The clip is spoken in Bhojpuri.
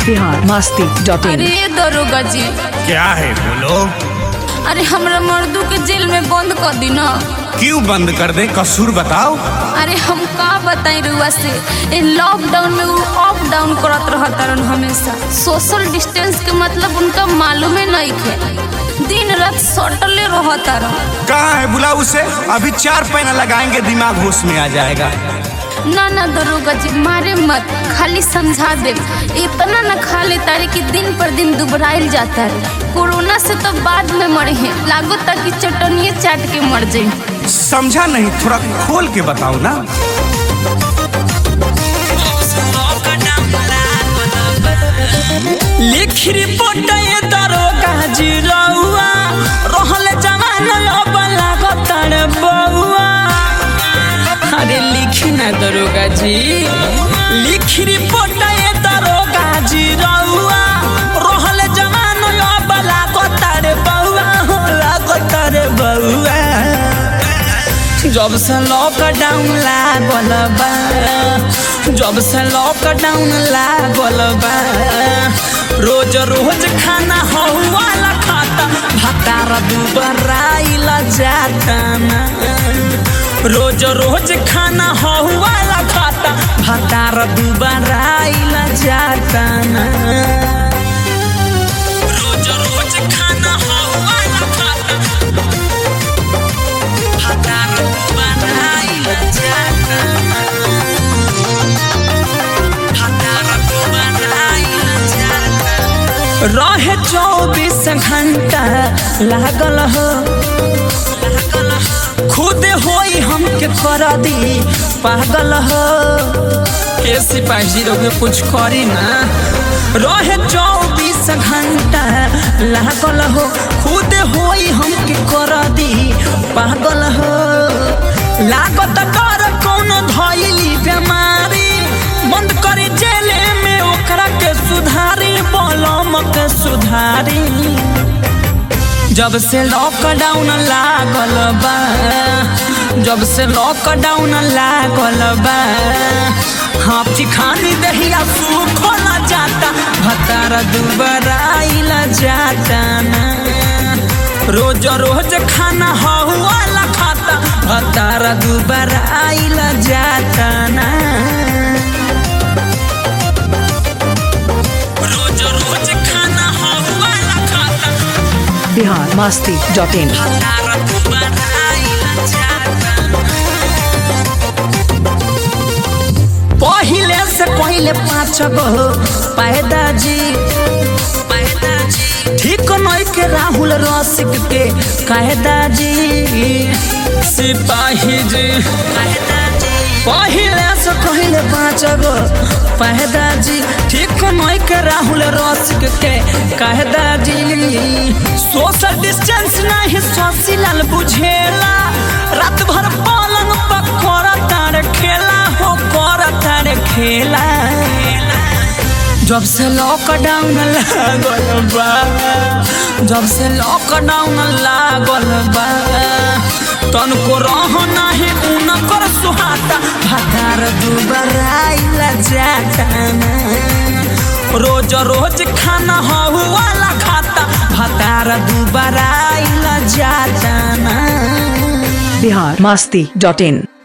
बिहार मस्ती डॉट इन अरे दरोगा जी क्या है बोलो अरे हमरा मर्दू के जेल में बंद कर दी ना क्यों बंद कर दे कसूर बताओ अरे हम का बताई रुआ से ए लॉकडाउन में वो अप डाउन करत रहता रहन हमेशा सोशल डिस्टेंस के मतलब उनका मालूम ही नहीं थे दिन रात सटले रहता रह कहाँ है बुला उसे अभी चार पैना लगाएंगे दिमाग होश में आ जाएगा ना ना दरोगा जी मारे मत खाली समझा दे इतना न खा ले तारे कि दिन पर दिन दुबराइल जाता है कोरोना से तो बाद में मरे हैं लागो तक चटनिए चाट के मर जाए समझा नहीं थोड़ा खोल के बताओ ना लिख रिपोर्ट ये दरोगा जी रउआ रहल जवान अब लागतड़ बउआ अरे लिखी ना दरोगा जी लिख रिपोर्ट ये दरोगा जी रउआ रहल जवान अब लागतड़ बउआ हो लागतड़ बउआ जब से लॉकडाउन लागल बा जब से लॉकडाउन लागल बा रोज रोज खाना हौवाला खाता भतार दुबराइल जाता ना रोज रोज खाना हौवाला खाता भतार दुबराइल जाता ना रोज रोज खाना हौवाला खाता भतार दुबराइल जाता ना भतार दुबराइल जाता रहे चौबीस घंटा लागल हो खुद होई हमके कर दी पागल हो के सिपाही लोग कुछ करी ना रहे चौबीस घंटा लागल हो खुद होई हमके कर दी पागल हो लागत कर कौन धैली बीमारी बंद करे जेले में ओकरा के सुधारी बलम के सुधारी जब से लॉकडाउन लागल बा जब से लॉकडाउन लागल बा हाथी खानी दहिया सूखल जाता भतार दुबराइल जाता ना रोज रोज खाना हौवाला खाता भतार दुबराइल जाता ना रोज रोज खाना हौवाला खाता बिहार मस्ती डॉट इन भतार दुबराइल जाता पहिले से पहिले पाँच गो पैदा जी पैदा जी ठीक नहीं के राहुल रसिक के कायदा जी सिपाही जी कायदा जी पहिले से पहिले पाँच गो पैदा जी ठीक नहीं के राहुल रसिक के कायदा जी सोशल डिस्टेंस नहीं शशि लाल बुझेला रात भर पलंग पर करता खेला हो करता रे खेला जब से लॉकडाउन लागल बा जब से लॉकडाउन लागल बा तनको रह नाही उनकर सुहाता भतार दुबराइल जाता ना। रोज रोज खाना हौवाला खाता भतार दुबराइल जाता ना बिहार मस्ती डॉट इन